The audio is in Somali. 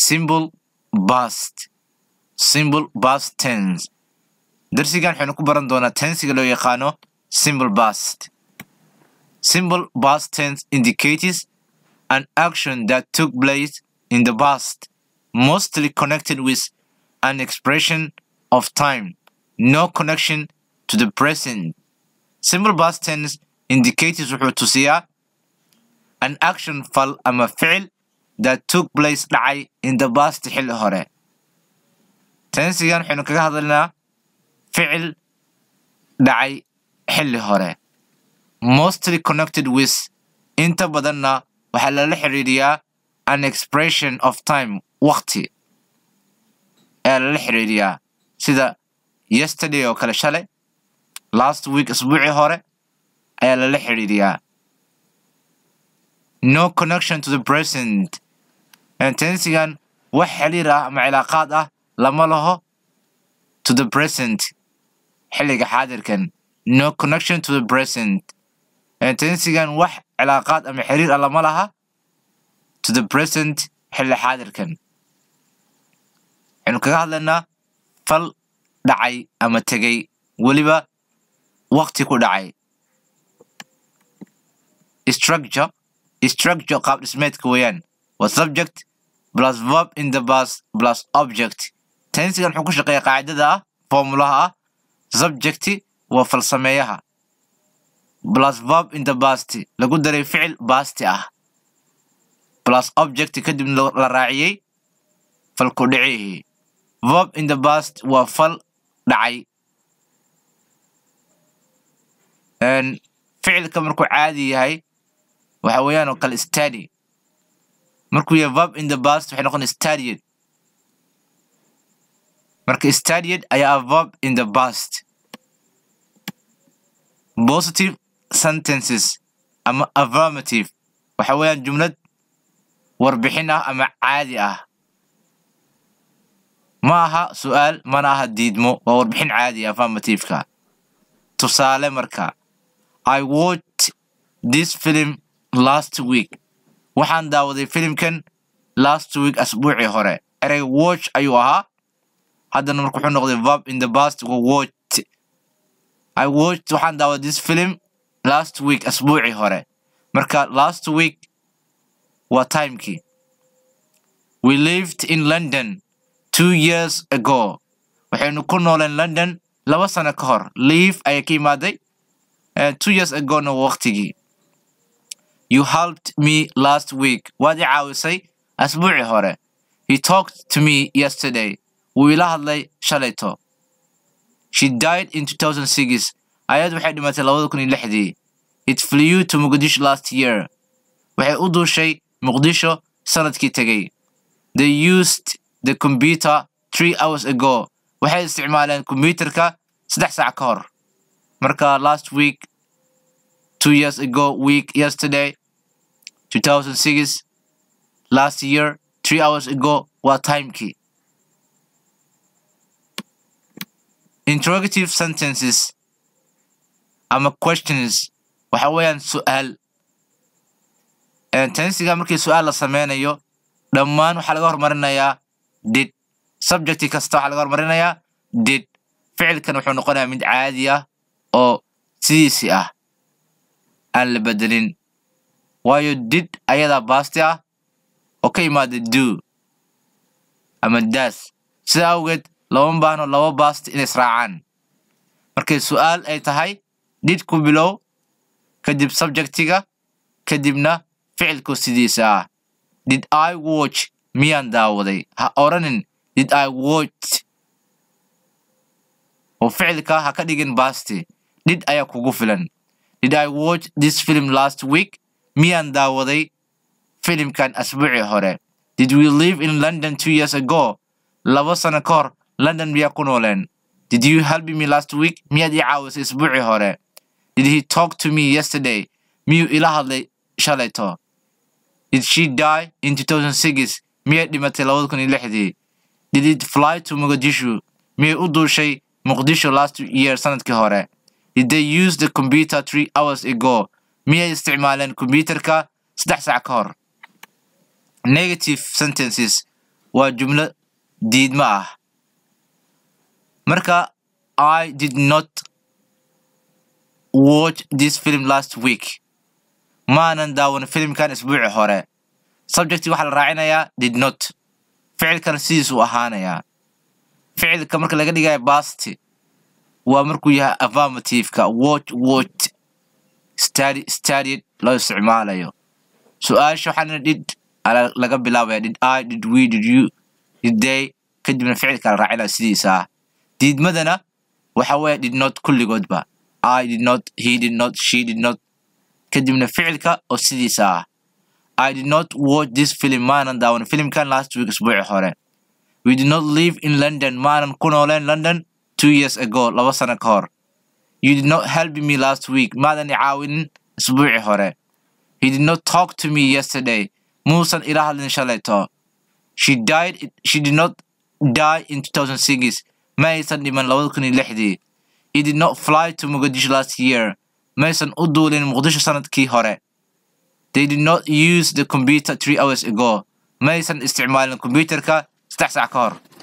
simple past simple past tense darsigan waxaynu ku baran doonaa tensiga loo yaqaano simple past simple past tense indicates an action that took place in the past mostly connected with an expression of time no connection to the present simple past tense indicates wuxuu tusiyaa an action fal ama ficil that took place dhacay in the past xilli hore tensigan waxaynu kaga hadlaynaa ficil dhacay xilli hore mostly connected with inta badanna waxaa lala xiriiriyaa an expression of time waqti ayaa lala xiriiriyaa sida yesterday oo kale shalay last week isbuucii hore ayaa lala xiriiriyaa no connection to the present tensigan wax xiriir ah ama cilaaqaad ah lama laho to the present xilliga xaadirkan no connection to the present tensigan wax cilaaqaad ama xiriir ah lama laha to the present xilli xaadirkan waxaynu kaga hadlaynaa fal dhacay ama tegay weliba waqti ku dhacay structure structure qaab dhismeedka weeyaan waa subject plus verb in the past plus object tensigan wuxuu ku shaqeeya qaacidada ah formulaha ah subjecti waa falsameeyaha plus verb in the past lagu daray ficil basti ah plus object kadibna la raaciyey falku dhicihii verb in the past waa fal dhacay ficilka markuu caadi yahay waxa weeyaan oo kale study markuu yahay verb in the past waxay noqon studied marka studied ayaa verb in the past positive sentences ama affirmative waxa weeyaan jumlad warbixin ah ama caadi ah ma aha su'aal mana aha diidmo waa warbixin caadi ah affirmativeka tusaale marka i watched this film last week waxaan daawaday filimkan last week asbuucii hore ereyga watch ayuu ahaa haddana marka wuxuu noqday verb in the past wa watched i watched waxaan daawaday this film last week asbuucii hore marka last week waa timekii we lived in london two years ago waxaynu ku nooleen london laba sano ka hor live ayaa ka imaaday two years agona waqtigii you helped me last week waad i caawisay asbuucii hore he talked to me yesterday wuu ila hadlay shalayto she died in 2006 ayad waxay dhimatay labada kun iyo lixdii it flew to muqdisho last year waxay u duushay muqdisho sanadkii tegey they used the computer three hours ago waxay isticmaaleen kombyuterka saddex saac ka hor marka last week two years ago week yesterday 2006 last year three hours ago waa timekii interrogative sentences ama questions waxa weeyaan su'aal tensiga markii su'aal la sameynayo dhammaan waxaa laga hormarinayaa did subjecti kasta waxaa laga hormarinayaa did ficilkan wuxuu noqonayaa mid caadi ah oo sidiisii ah aan la bedelin waayo did ayadaa baasti ah oo ka imaada do ama das sida awgeed lama baahno laba baasti inay israacaan markay su'aal ay tahay did ku bilow kadib subjectiga kadibna ficilku sidiisa ah did i watch miyaan daawaday ha oranin did i watch oo ficilka ha ka dhigin baasti did ayaa kugu filan did i watch this film last week miyaan daawaday filimkan asbuucii hore did we live in london two years ago laba sano ka hor london miyaa ku nooleen did you help me last week miyaad ii caawisay isbuucii hore did he talk to me yesterday miyuu ila hadlay shalayto did she die in 2006 miyay dhimatay labada kun iyo lixdii did it fly to mogadishu miyay u duushay muqdisho last year sanadkii hore did they use the computer three hours ago miyay isticmaaleen kombyuterka saddex sac ka hor negative sentences waa jumlo diidma ah marka i did not watch this film last week maanan daawan filimkan isbuuci hore subjecti waxaa la raacinayaa did not ficilkana sidiisuu ahaanayaa ficilka marka laga dhigayo basti waa markuu yahay affirmativeka watch watch study studied loo isticmaalayo su-aasha waxaana did laga bilaabaya did i did we did you did they kadibna ficilka la raacinaya sidiisa ah diidmadana waxa weeye did not kulligoodba i did not he did not she did not kadibna ficilka oo sidiisa ah i did not watch this film maanan daawan filimkan last week isbuuci hore we did not live in london maanan ku nooleen london two years ago laba sano ka hor you did not help me last week maadan i caawinin isbuuci hore he did not talk to me yesterday muusan ila hadlin shalayto she died she did not die in 2006 ma aysan dhiman labada kun iyo lixdii he did not fly to mogadisho last year maysan u duulin muqdisho sanadkii hore they did not use the computer three hours ago maysan isticmaalin computerka saddex sac ka hor